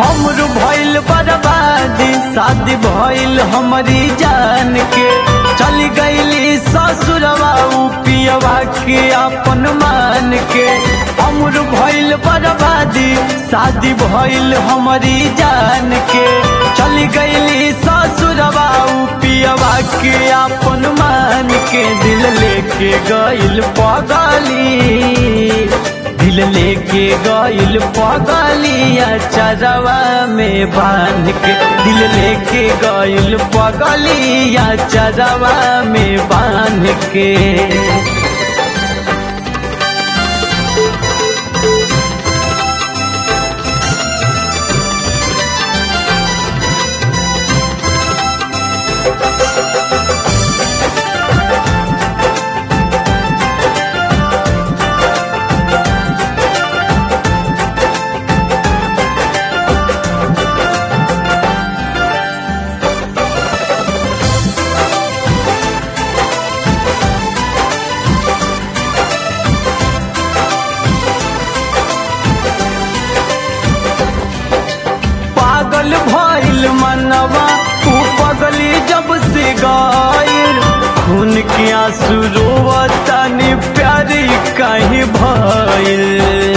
हमर भइल बर्बादी शादी भइल हमारी जान के चल गईली ससुरवा उ पियवा के अपन मान के हमर भइल बर्बादी शादी भइल हमारी जान के चल गईली ससुरवा उ पियवा के अपन मान के दिल लेके गइल पगली दिल लेके गइल पगलिया चरवा में बांध के दिल लेके गइल पगलिया चरवा में बांध के पागल भइल मनवा तू पगली जब से गायल खून के आंसू रोवतानी प्यारी कहीं भइल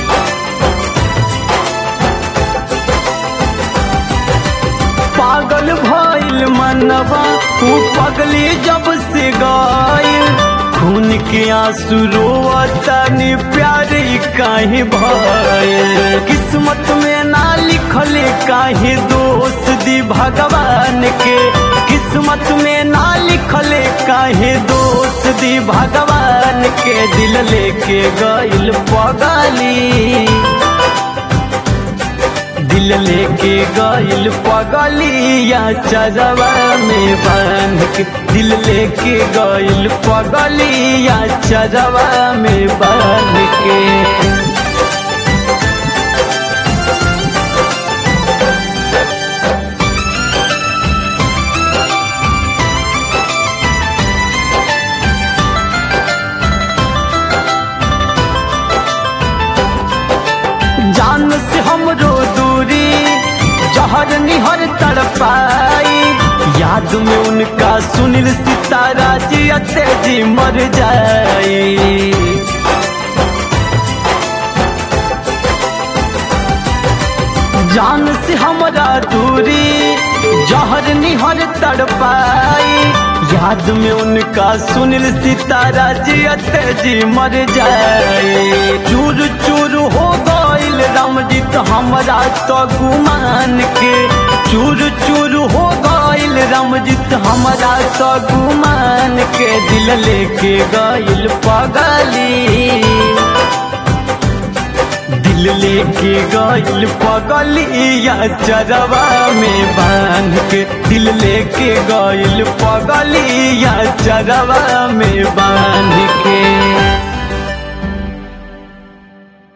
पागल भइल मनवा तू पगली जब से गायल खून के आंसू रोवतानी प्यारी काहे भइल किस्मत में ना लिखले काहे दोस्त दी भगवान के किस्मत में ना लिखले काहे दोस्त दी भगवान के दिल लेके गइल पगली दिल लेके गइल पगलिया चरवा में बांध के दिल लेके गइल पगलिया चरवा में बांध के जान से हमरो दूरी जहर निहर तड़पाई याद में उनका सुनील सितारा जी अते जी मर जाई जान से हमरा दूरी जहर निहर तड़पाई याद में उनका सुनील सितारा जी अते जी मर जाए चूर चूर हो गइल रामजीत हमरा तो गुमान के चूर चूर हो गइल रामजीत हमरा तो गुमान के दिल लेके गइल पगली दिल लेके गइल पगलिया चरवा में बांध के दिल लेके गइल पगलिया चरवा में बांध के